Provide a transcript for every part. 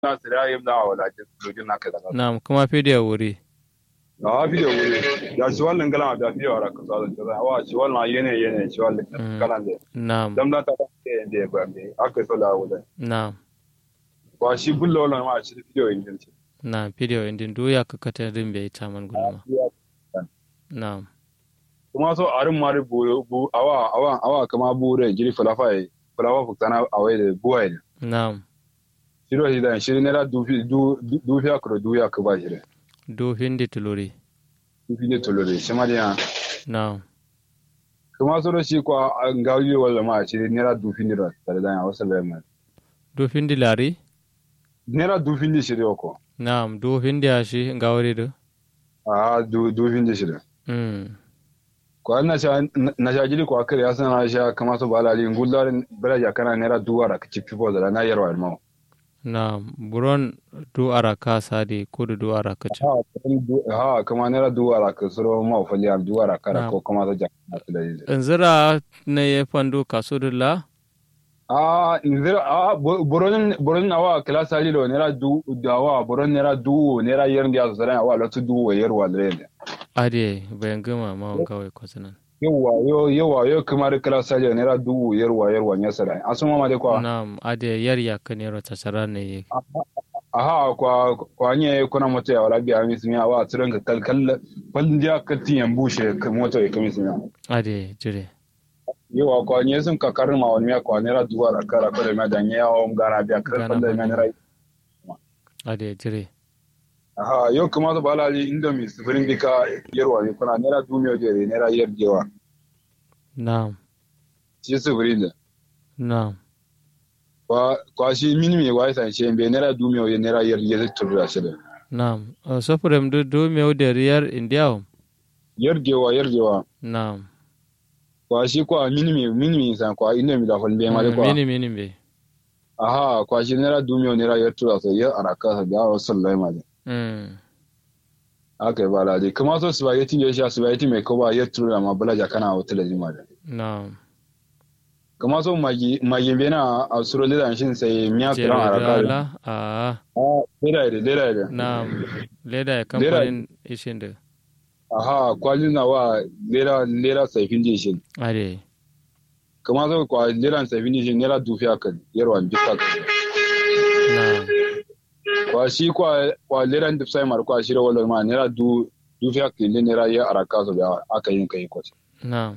na sira yim da wala je lojin na kaza Naam, kuma fidiyo wuri. a video wuri ya shi wannan gala da fiye wa ka sa da wa shi wannan yene yene shi wannan kala ne Naam, dam da ta ba ke da ba me aka so da wala naam, wa shi bullo wannan ma shi video yin din naam, fidiyo indin duya ka kata rimbe ita man gulma. Naam, kuma so arin mari bu bu awa awa awa kama bure jiri falafa yi falafa fuktana awai da buwai ne naam, shiro shi da shiri ne da dufi du dufi akro duya ka ba shiri du hindi tuluri. dufi ne tolore shi ma dia Naam, kuma so shi kwa ngawi wala ma shiri ne da dufi ne da tare da ya wasu lema du hindi lari. ne da dufi ne shiri ko Naam, du hindi ashi ngawari du. a du dufi ne shiri Mm. kwa na sha na sha jiri kwa kare ya sana sha kama so bala li ngullar bala ya kana ne da duwara ka ci pipo da na yarwa ma Naam, buron du araka sadi kudu du araka cha. ha kan- ha kama ne da duwara ka suro ma fali am duwara kara Na'am. ko kuma da jakka da yi Nzira ne ye fandu kasudulla. Ah, nzira ah bo- boron boron awa class ali lo nera du dawa boron nera du nera yer ndia zara awa lo tu du wa yer wa lele. Ade, bayan gama ma kawai kwasanan. Yawa yo yawa yo kamar class ali nera du yer wa yer wa nya sara. Asuma ma de kwa Naam, ade yar ya kanero tasara ne ye. aha kwa kwa nye kuna moto ya wala biya mi simi awa tsiran ka kal kal pal ndia ka tiyan bushe ka moto ya kami simi. Ade, jire. Yawa kwa nye sun ka karma wa miya kwa nera du wa kara ko da ma da nya o ngara biya kar Gana pal da ma bane. nera. Ade, jire. Aha, yau kamata ba lali inda mi sifirin bika yarwa ne kuna naira dumiyo jere naira yar jewa. Naam, Shi sifirin da. naam. Kwa kwa shi minimi wa isa shi be naira dumiyo ya naira yar yar turra shi da. Naam, uh, sofrem du du meu de riyar indiao. Yar jewa yar jewa. Naam. Kwa shi kwa minimi minimi san kwa inda mi da hol be ma de kwa. Mini mini be. Aha, kwa shi naira dumiyo naira yar turra so yar araka sa da sallai ma de. Mm. Aka ba lali kuma so spaghetti ne sha spaghetti mai ko ba yar turra ma balaja kana hotel da jima da. Naam. Kuma so magi magi be na a suro da shin sai miya Jere kuran araka. da. dala. Ah, Ah, leda ide leda ide. naam. Leda ya kamfanin ishinde. Aha, kwalin na wa lera lera saifin jishin. Ade. Kamar zo kwa lera saifin jishin nera dufi aka yarwa bisa ka. Naam. Kwa shi kwa kwa lera da sai mar kwa shi da wala ma nera du dufi aka ne nera ya araka so da aka yin kai kwace. Naam.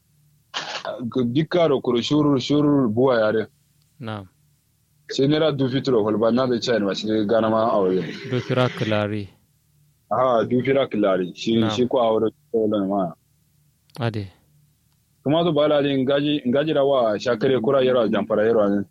Dikka da kuro shurur shurur buwa yare. Naam. Sai nera dufi turo wal ba na da chai ma shi gana ma aure. Du kira kilari. Aha, dufi ra kilari. Shi Na'am. shi kwa aure wala ma. Ade. Kuma zo ba lalin ngaji ngaji da wa shakare kura yarwa jamfara yarwa ne.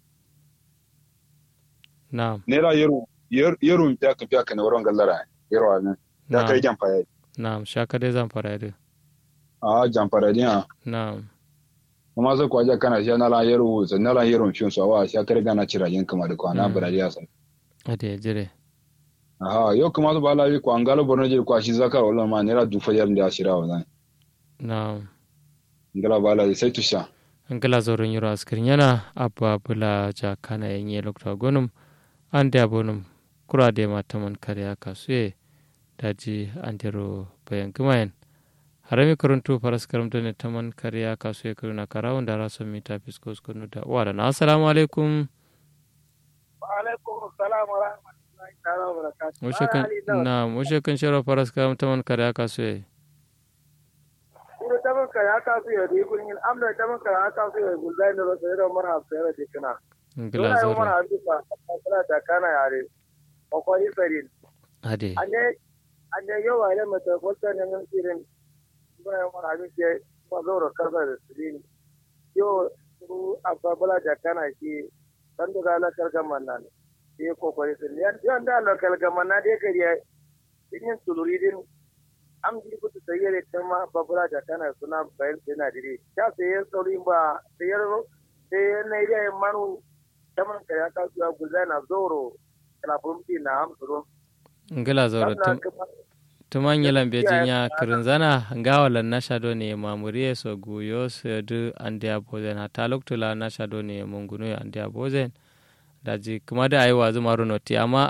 Naam. nera yeru yer- yeru ta ka fiya kana wurin gallara yarwa ne da kai Naam. jamfara Naam. Shaka dai zan fara yadda. a jamfara din a Naam. kuma sai kwaja kana shi na la yeru sai na la yeru fin so wa sha kare gana cira yin kama da kwana Mm. bara ya san Ade, jire. aha yau kuma su bala ko an galo borno je kwa shi zakar wala ma nera du fajar da shira wa nan Naam. ngala bala sai tusha angala zoron yoro askirin yana abba bula ja kana yenye lokta gonum ande abonum kura de mataman kare aka suye daji andero bayan gumayen harami karuntu faras karamta ne taman kare aka suye karuna karawun da rason mita fiskos kunu da uwa da na assalamu alaikum alaikum salam wa rahmatullahi ta'ala wa barakatuh mushe kan na mushe kan shiro faras karamta man kare aka suye ina taban ka ya ka su yadi kun yin amna taban ka ya ka su yadi gulzai ne rosa yaro marhab sai da dikina angala dole ayi zoron marhab bisa kana ta kana yare o ko yi sarin ade ande ande yo wa ile mata ko ta ne nan sirin ba ya marhab ke ba zoro kaza da sirin yo su abba bala da kana shi dan da la kargaman nan ye ko ko sirin yan da la kargaman na de kariya yin tuluridin am ji kutu sayere tema babura da kana suna bayan suna dire ta saye sauri ba sayar sai na ide manu taman ka ya ka zuwa guzana zoro kala bumti na am suru angala zoron tum tuman yelan bejin ya kirin zana ngawalan na shado ne mamuriye so guyo so du ande abozen hata loktula na shado ne mungunu ande abozen daji kuma da ayi wazu maro noti amma